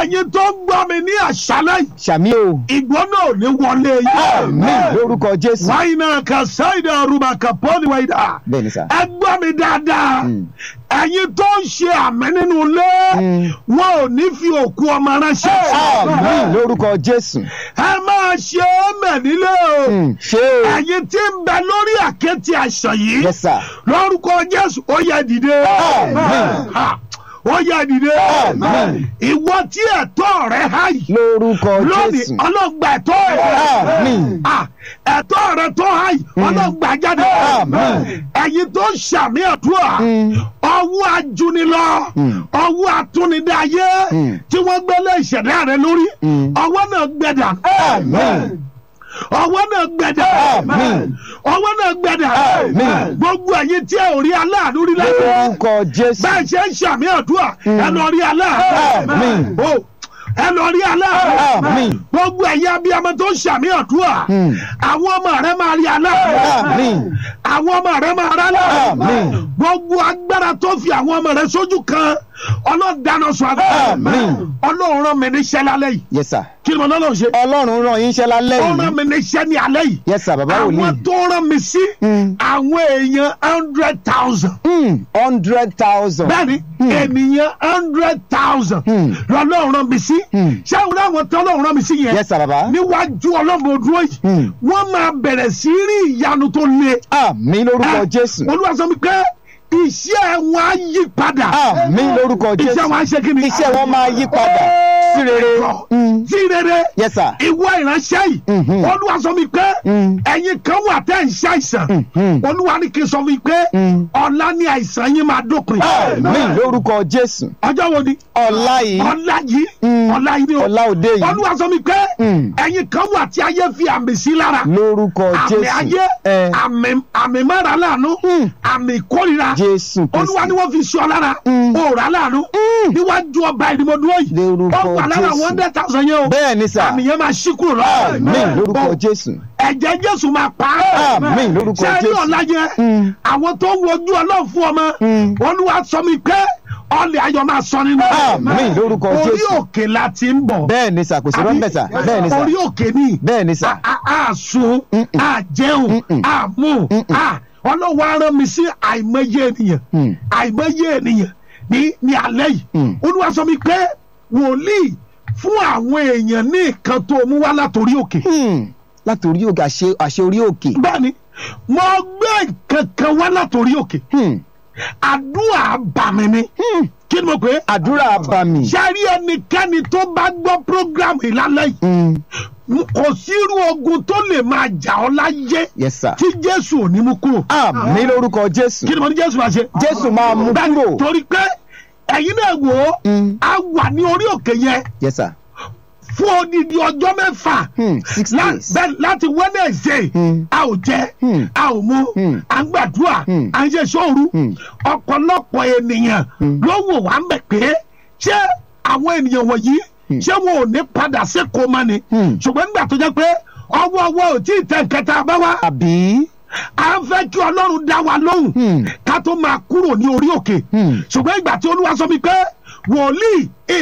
ẹ̀yin tó ń gbọ́ mi ní àṣálẹ́ yìí sàmì o ìgbóná ò ní wọlé yìí. àmín lórúkọ jésù wáyínà kàṣáìdà rúbà kàpọ́ọ̀lì wáyìdà. bẹ́ẹ̀ ni sà ẹ gbọ́ mi dáadáa Mm. ẹ̀yin tó ń ṣe àmì nínú ilé Mm. wọn ò ní fi òkú ọmọ ránṣẹ́. àmín lórúkọ jésù ẹ máa ṣe é mẹ̀ nílé o. Mm, ṣé o ẹ̀yin tí ń bẹ lórí àkéte àìsàn yìí yes sir lórúkọ jésù ó yẹ dìde. Àmín. Ha, ó yẹ dìde. Àmín. ìwọ tí ẹ̀tọ́ rẹ há yìí lórúkọ lónìí jésù ọlọ́gba ẹ̀tọ́ rẹ. Àmín. Ah, ẹ̀tọ́ rẹ tó há yìí ọlọ́gba jáde. Àmín. ẹ̀yin tó ṣàmì àdúrà Mm. ọwọ́ ajúnilọ Mm. ọwọ́ atúnidáyé Mm. tí wọ́n gbélé ìṣẹ̀dá rẹ lórí Mm. ọwọ́ náà gbẹ̀dà. Àmín. ọwọ́ náà gbẹ̀dà. Àmín. ọwọ́ náà gbẹ̀dà. Àmín. gbogbo ẹ̀yin tí ẹ ò rí aláàánú rí lẹ́yìn lórúkọ jésù bẹ́ẹ̀ ṣe ń ṣàmì àdúrà ẹ lọ rí aláàánú. Àmín. o ẹ lọ rí aláàánú. Àmín. gbogbo ẹ̀yin abiyamọ tó ń ṣàmì àdúrà Mm. àwọn ọmọ rẹ máa rí aláàánú. Àmín. àwọn ọmọ rẹ máa rá aláàánú. Àmín. gbogbo agbára tó fi àwọn ọmọ rẹ sójú kan ọlọ́dàna sọ agbára. Àmín. ọlọ́run rán mi níṣẹ́ lálẹ́ yìí yes sir kí ni mo lọ́lọ́ ṣe. ọlọ́run rán yín iṣẹ́ lálẹ́ ó rán yìí mi níṣẹ́ ní alẹ́ yìí. yes sir bàbá àwọn wòlíì tó rán mi sí Mm. àwọn èèyàn hundred thousand. Mm, hundred thousand bẹ́ẹ̀ni ènìyàn hundred thousand Hmm. lọ́lọ́run rán mi sí Hmm. ṣé àwọn àwọn tó lọ́run rán mi sí yẹn yes sir bàbá níwájú ọlọ́run dúró yìí Hmm. wọ́n máa bẹ̀rẹ̀ sí rí ìyanu tó le. àmín lórúkọ Eh, jésù olúwa sọ mi pé iṣẹ́ wọn á yí padà àmín lórúkọ iṣẹ́ jésù wọn á ṣe kí ni. iṣẹ́ wọn máa yí padà sí rere Mm. sí rere yes sir ìwọ ìránṣẹ́ yìí Mhm. olúwa sọ mi pé Mm. ẹ̀yin kan wà tẹ́ ń ṣàìsàn Mhm. olúwa ní kí n sọ mi pé Mm. ọ̀la ni àìsàn yín máa dópin àmín lórúkọ jésù ọjọ́ wo ni ọ̀la yìí ọ̀la yìí Mm. ọ̀la yìí ni o ọ̀la òde yìí olúwa sọ mi pé Mm. ẹ̀yin kan wà tí ayé fi àmì sí lára lórúkọ àmì jésù ayé Eh, àmì àmì mọ́ra láàánú Mm. àmì ìkórira jésù olúwa ni kristi wọ́n fi sọ lára Mm. òòrà láàánú Mm. níwájú ọba ìdìmọ̀dúró yìí Lórúkọ ó wà lára Jésù. one hundred thousand yẹn o bẹ́ẹ̀ ni sà àmì yẹn máa ṣí kúrò lọ àmín lórúkọ Ó, jésù ẹ̀jẹ̀ jésù máa pa á Àmín lórúkọ sẹ́yìn Jésù. ọ̀la yẹn Mm. àwọn tó ń wojú ọlọ́run fún ọmọ Mm. olúwa sọ mi pé ọlẹ̀ ayọ̀ máa sọ nínú Àmín lórúkọ orí Jésù. òkè la ti ń bọ̀ bẹ́ẹ̀ ni sà kò sí rọ́ńbẹ̀ sà bẹ́ẹ̀ ni sà orí òkè ni bẹ́ẹ̀ ni sà a a sun Mm-mm. a jẹun Mm-mm. a mú a ọlọ́wọ́ arán mi sí àìmọye ènìyàn Mm. àìmọye ènìyàn ní ní alẹ́ yìí Mm. olúwa sọ mi pé wòlíì fún àwọn èèyàn ní nǹkan tó mú wá látòrí òkè Hmm. láti orí òkè àṣẹ àṣẹ orí òkè bẹ́ẹ̀ni mo gbé nǹkan kan wá látòrí òkè Hmm. àdúrà bàmí ni Hmm. kí ni mo pè é àdúrà bá mi. sẹ́rí ẹnikẹ́ni tó bá gbọ́ program ìlàlẹ́ yìí Hmm. kò sírú ogun tó lè máa jà ọ́ láyé yes sir. tí jésù ò ní mú kúrò. àmín lórúkọ jésù kí ni mo ní jésù máa ṣe. jésù máa mú Bẹ́ẹ̀ni, kúrò. torí pé ẹ̀yin náà wò ó Hmm. a wà ní orí òkè yẹn yes sir. fún odidi ọjọ́ mẹ́fà Hmm. six lá- days. bẹ́ẹ̀ láti wednesday Hmm. a ò jẹ Hmm. a ò mu Hmm. à ń gbàdúrà Hmm. à ń ṣe sóòru Hmm. ọ̀pọ̀lọpọ̀ ènìyàn Hmm. ló wò wá ń bẹ̀ pé ṣé àwọn ènìyàn wọ̀nyí Hmm. ṣé wọn ò ní padà sékòó mọ́ ni Hmm. ṣùgbọ́n nígbà tó jẹ́ pé ọwọ́ ọwọ́ ò tí ì tẹ̀ kẹta bá wá àbí. à ń fẹ́ kí ọlọ́run dá wa lóhùn Hmm. ká tó máa kúrò ní orí òkè Hmm. ṣùgbọ́n ìgbà tí olúwa sọ mi pé wòlíì